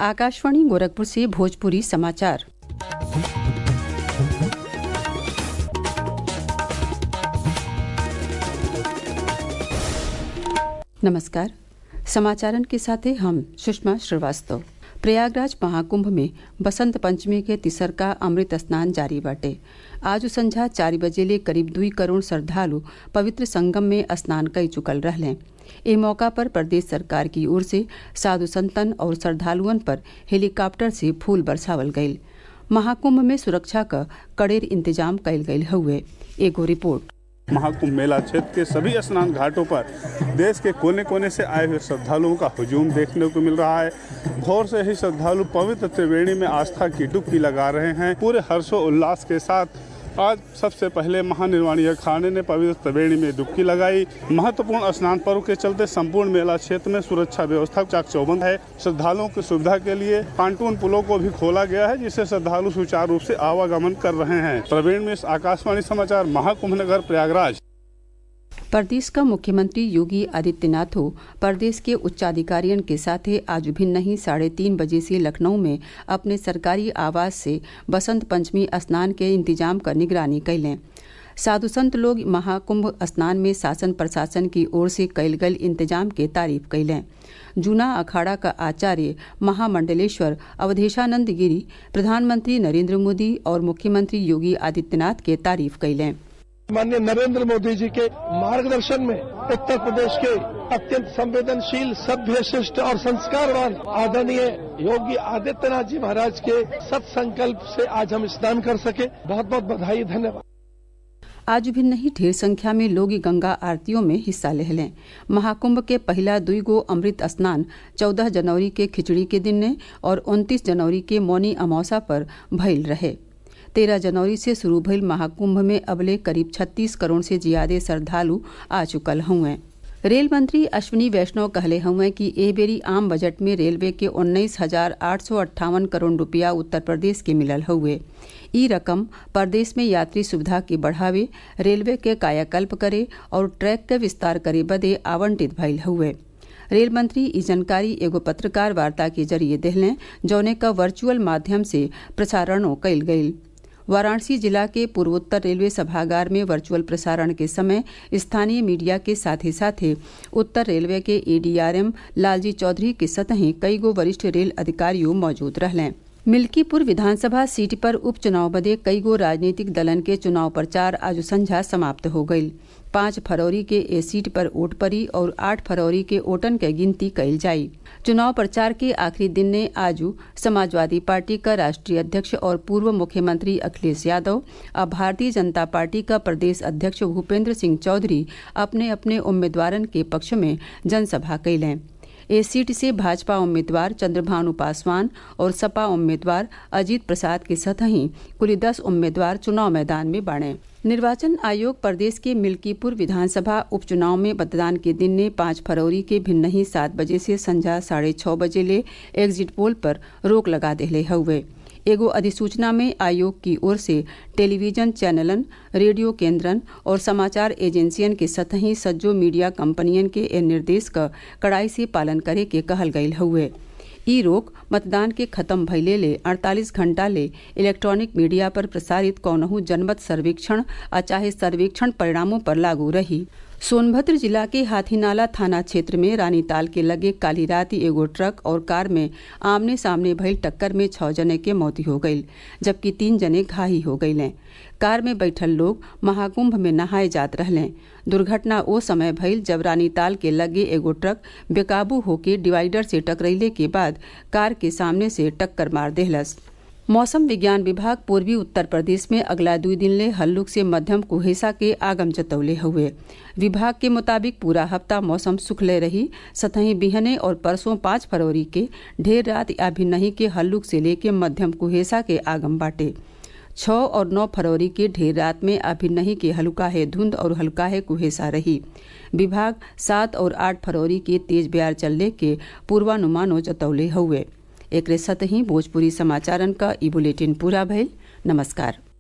आकाशवाणी गोरखपुर से भोजपुरी समाचार नमस्कार समाचारन के साथे हम सुषमा श्रीवास्तव प्रयागराज महाकुंभ में बसंत पंचमी के तिसर का अमृत स्नान जारी बाटे आज संझा चार बजे ले करीब दुई करोड़ श्रद्धालु पवित्र संगम में स्नान कई चुकल रहले ए मौका पर प्रदेश सरकार की ओर से साधु संतन और श्रद्धालुअन पर हेलीकॉप्टर से फूल बरसावल गईल महाकुंभ में सुरक्षा का कड़ेर इंतजाम कईल गईल हुए एगो रिपोर्ट महाकुंभ मेला क्षेत्र के सभी स्नान घाटों पर देश के कोने कोने से आए हुए श्रद्धालुओं का हुजूम देखने को मिल रहा है भोर से ही श्रद्धालु पवित्र त्रिवेणी में आस्था की डुबकी लगा रहे हैं पूरे हर्षोल्लास के साथ आज सबसे पहले महानिर्वाणी अखाड़े ने पवित्र त्रिवेणी में डुबकी लगाई महत्वपूर्ण स्नान पर्व के चलते संपूर्ण मेला क्षेत्र में सुरक्षा व्यवस्था चाक चौबंद है श्रद्धालुओं की सुविधा के लिए पांटून पुलों को भी खोला गया है जिससे श्रद्धालु सुचारू रूप से आवागमन कर रहे हैं प्रवीण में आकाशवाणी समाचार महाकुंभ नगर प्रयागराज प्रदेश का मुख्यमंत्री योगी आदित्यनाथ प्रदेश के उच्चाधिकारियों के साथ आज भिन्न ही साढ़े तीन बजे से लखनऊ में अपने सरकारी आवास से बसंत पंचमी स्नान के इंतजाम कर निगरानी कैलें साधु संत लोग महाकुंभ स्नान में शासन प्रशासन की ओर से कैल गल इंतजाम के तारीफ कैलें जूना अखाड़ा का आचार्य महामंडलेश्वर अवधेशानंद गिरी प्रधानमंत्री नरेंद्र मोदी और मुख्यमंत्री योगी आदित्यनाथ के तारीफ कैलें माननीय नरेंद्र मोदी जी के मार्गदर्शन में उत्तर प्रदेश के अत्यंत संवेदनशील सभ्य शिष्ट और संस्कारवान आदरणीय योगी आदित्यनाथ जी महाराज के सत संकल्प से आज हम स्नान कर सके बहुत बहुत बधाई धन्यवाद आज भी नहीं ढेर संख्या में लोग गंगा आरतियों में हिस्सा ले लें महाकुंभ के पहला दुई गो अमृत स्नान 14 जनवरी के खिचड़ी के दिन ने और 29 जनवरी के मौनी अमावसा पर भइल रहे तेरह जनवरी से शुरू भइल महाकुंभ में अबले करीब 36 करोड़ से ज्यादा श्रद्धालु आ चुकल हुए रेल मंत्री अश्विनी वैष्णव कहले हुए कि ए बेरी आम बजट में रेलवे के उन्नीस हजार आठ सौ अट्ठावन करोड़ रुपया उत्तर प्रदेश के मिलल हुए ई रकम प्रदेश में यात्री सुविधा के बढ़ावे रेलवे के कायाकल्प करे और ट्रैक के विस्तार करे बदे आवंटित भइल हुए रेल मंत्री ई जानकारी एगो पत्रकार वार्ता के जरिए देहलें जौने का वर्चुअल माध्यम से प्रसारणों कयल गयी वाराणसी जिला के पूर्वोत्तर रेलवे सभागार में वर्चुअल प्रसारण के समय स्थानीय मीडिया के साथ ही साथ उत्तर रेलवे के एडीआरएम लालजी चौधरी के सतही कई गो वरिष्ठ रेल अधिकारियों मौजूद रहलें मिल्कीपुर विधानसभा सीट पर उपचुनाव बदे कई गो राजनीतिक दलन के चुनाव प्रचार आज संझा समाप्त हो गयी पाँच फरवरी के ए सीट पर वोट पड़ी और आठ फरवरी के वोटन के गिनती कईल जाई चुनाव प्रचार के आखिरी दिन ने आज समाजवादी पार्टी का राष्ट्रीय अध्यक्ष और पूर्व मुख्यमंत्री अखिलेश यादव और भारतीय जनता पार्टी का प्रदेश अध्यक्ष भूपेंद्र सिंह चौधरी अपने अपने उम्मीदवारन के पक्ष में जनसभा कैलें इस सीट से भाजपा उम्मीदवार चंद्रभानु पासवान और सपा उम्मीदवार अजीत प्रसाद के सतही कुल दस उम्मीदवार चुनाव मैदान में बाढ़े निर्वाचन आयोग प्रदेश के मिल्कीपुर विधानसभा उपचुनाव में मतदान के दिन ने पाँच फरवरी के भिन्न ही सात बजे से संझा साढ़े छः बजे ले एग्जिट पोल पर रोक लगा दिले हुए एगो अधिसूचना में आयोग की ओर से टेलीविजन चैनलन रेडियो केंद्रन और समाचार एजेंसियन के सतही सज्जो मीडिया कंपनियन के ए निर्देश का कड़ाई से पालन करे के कहल गयल हुए ई रोक मतदान के खत्म भइले ले 48 घंटा ले इलेक्ट्रॉनिक मीडिया पर प्रसारित कौनहू जनमत सर्वेक्षण आ चाहे सर्वेक्षण परिणामों पर लागू रही सोनभद्र जिला के हाथीनाला थाना क्षेत्र में रानीताल के लगे काली रात एगो ट्रक और कार में आमने सामने भइल टक्कर में छह जने के मौत हो गई जबकि तीन जने घायल हो गई कार में बैठल लोग महाकुंभ में नहाए जात रहले दुर्घटना ओ समय भइल जब रानीताल के लगे एगो ट्रक बेकाबू होके डिवाइडर से टकरैले के बाद कार के सामने से टक्कर मार देहलस मौसम विज्ञान विभाग पूर्वी उत्तर प्रदेश में अगला दो दिन ले हल्लुक से मध्यम कुहेसा के आगम जतौले हुए विभाग के मुताबिक पूरा हफ्ता मौसम सुखले रही सतही बिहने और परसों पाँच फरवरी के ढेर रात या भी नहीं के हल्लुक से लेके मध्यम कुहेसा के आगम बाटे छः और नौ फरवरी के ढेर रात में अभी नहीं के हल्का है धुंध और हल्का है कुहेसा रही विभाग सात और आठ फरवरी के तेज ब्यार चलने के पूर्वानुमानों जतौले हुए एक सतही भोजपुरी समाचारन का ई बुलेटिन पूरा भइल नमस्कार